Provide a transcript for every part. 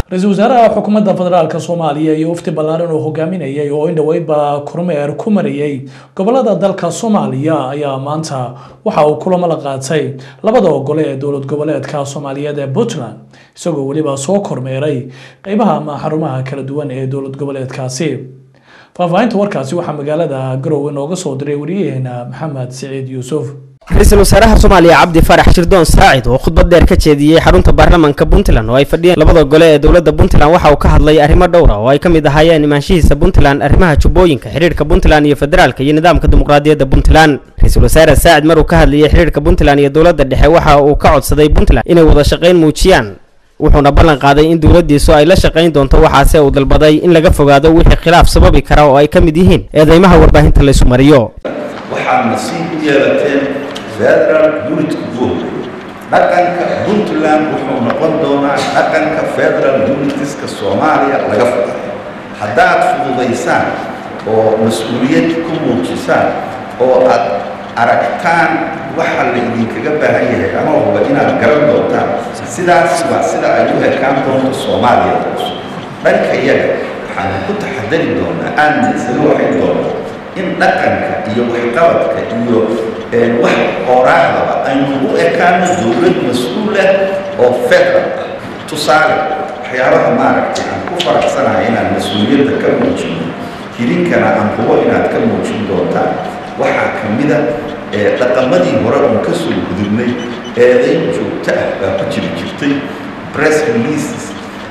ra-iisul wasaaraha xukuumadda federaalk soomaaliya iyo wafdi ballaaran oo hogaaminayay oo in dhoweydba kormeer ku marayay gobolada dalka soomaaliya ayaa maanta waxa uu kulamo la qaatay labada gole ee dowlad goboleedka soomaaliyeed ee puntland isagoo weliba soo kormeeray qeybaha ama xarumaha kala duwan ee dowlad goboleedkaasi faahfaahinta warkaasi waxaa magaalada garowe nooga soo diray wariyaheena maxamed siciid yuusuf ra-iisul wasaaraha soomaaliya cabdi farax shirdoon saacid oo khudbad dheer ka jeediyey xarunta baarlamaanka puntland oo ay fadhiyeen labada gole ee dowladda puntland waxa uu ka hadlay arrimo dhowra oo ay ka mid ahaayeen imaanshihiisa puntland arrimaha jubbooyinka xidhiirka puntland iyo federaalka iyo nidaamka dimuqraadiyadda puntland ra-iisul wasaare saacid maruu ka hadlayay xidhiirka puntland iyo dowladda dhexe waxa uu ka codsaday puntland inay wada shaqayn muujiyaan wuxuuna ballan qaaday in dowladdiisu ay la shaqayn doonto waxaase uu dalbaday in laga fogaado wixii khilaaf sababi kara oo ay ka mid yihiin eedeymaha warbaahinta laysu mariyo waxaad nasiib u yeelateen federal unitku buuxay dhaqanka puntland wuxuu noqon doonaa dhaqanka federal unitiska soomaaliya laga fudayo haddaad fududaysaan oo mas-uuliyad ku muujisaan oo aad aragtaan waxa la idinkaga baahan yahay ama huba inaad garan doontaan sidaas waa sida ay u ekaan doonto soomaaliya cusub dhanka yaga waxaan ku taxadari doonaa aadna isaga waxay doonaa in dhaqanka iyo waxqabadka iyo wax qoraahdaba aynu u ekaano dowlad mas-uul ah oo federal ah tusaale waxyaabaha maaragtay aan ku faraxsanahay inaan mas-uuliyadda ka muujino hirinkana aan hubo inaad ka muujin doontaan waxaa ka mida dhaqamadii hore uun ka soo gudubnay eedayn joogto ah baa ku jiri jirtay press releases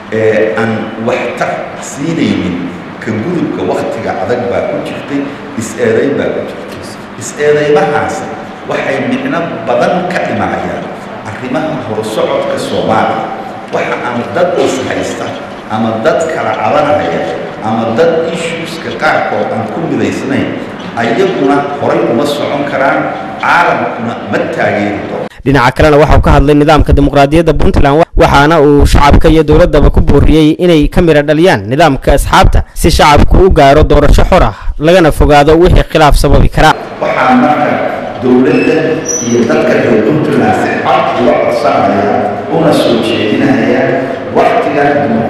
ee aan waxtar siinaynin ka gudubka waktiga adag baa ku jirtay is-eedayn baa ku jirtay is-eedaymahaasi waxay micno badan ka dhimanayaan arrimaha horusocodka soomaaliya waxa aan dad is haysta ama dad kala cabanaya ama dad issueska qaarkood aan ku midaysnayn ayaguna horay uma socon karaan caalamkuna ma taageeri doono dhinaca kalena waxa uu ka hadlay nidaamka dimuqraadiyadda puntland waxaana uu shacabka iyo dowladdaba ku booriyey inay ka midha dhaliyaan nidaamka asxaabta si shacabku u gaaro doorasho xor ah lagana fogaado wixii khilaaf sababi kara waxaa marka dowladda iyo dadka reer puntland si cod uga codsanaya una soo jeedinaya waktiga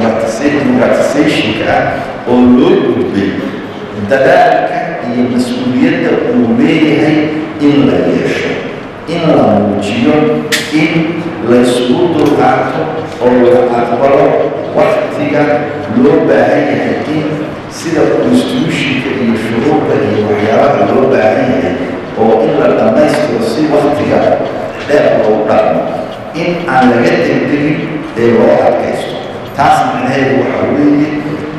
dimuqratisationka ah oo loo gudbay dadaalka iyo mas-uuliyadda uu leeyahay in la yeesho in la muujiyo in laysugu dulqaato oo la aqbalo waktiga loo baahan yahay in sida constitutionka iyo shuruurda iyo waxyaabaha loo baahan yahay oo in la dhammaystiro si waktiga dheer loogu dhaqmo in aan laga degdegin ee loo adkaysto taas macnaheedu waxa weeye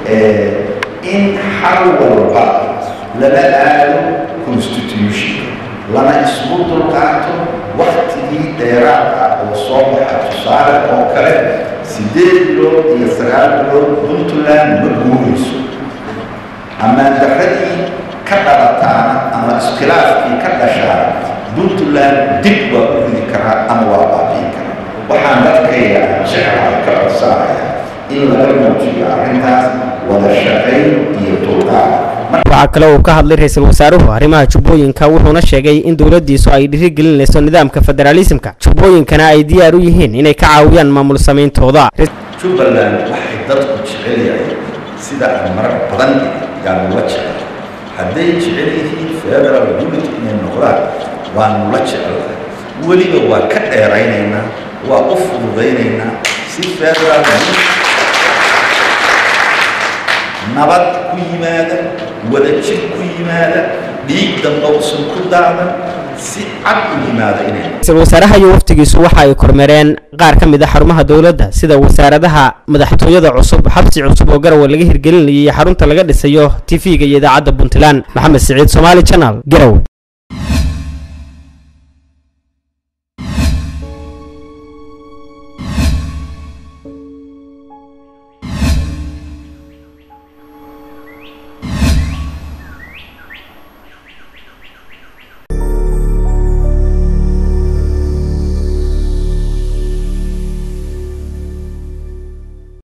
in xal walba lala aado constitutionka lana isugu dulqaato waktigii dheeraad ah oo soo baxa tusaale oo kale siddeed bilood iyo sagaal bilood puntland ma guurayso ammaandarradii ka dhalataana ama iskhilaafkii ka dhashaa puntland dib waa u ridi karaa ama waa baabiin karaa waxaan dadkayga aan jeclahay ka codsanaya in laga muujiyo arrintaas wada shaqayn iyo dulqaad waxaa kale uu ka hadlay ra-iisul wasaaruhu arrimaha jubbooyinka wuxuuna sheegay in dowladdiisu ay dhiirigelinayso nidaamka federaalismka jubbooyinkana ay diyaar u yihiin inay ka caawiyaan maamul samayntooda jubbaland waxay dadku jecel yahay sida aan marar badan yaanu la jecel hadday jecel yihiin federal unit inay noqdaan waanu la jecelahay weliba waa ka dheeraynaynaa waa u fududaynaynaa si federal nabad ku yimaada wadajir ku yimaada dhiig dambe usan ku daadan si cad u yimaada inay ra-iisul wasaaraha iyo waftigiisu waxa ay kormeereen qaar ka mid a xarumaha dowladda sida wasaaradaha madaxtooyada cusub xabsi cusub oo garowe laga hirgelinayay iyo xarunta laga dhisayo tv-ga iyo idaacadda puntland maxamed siciid somaali channel garowe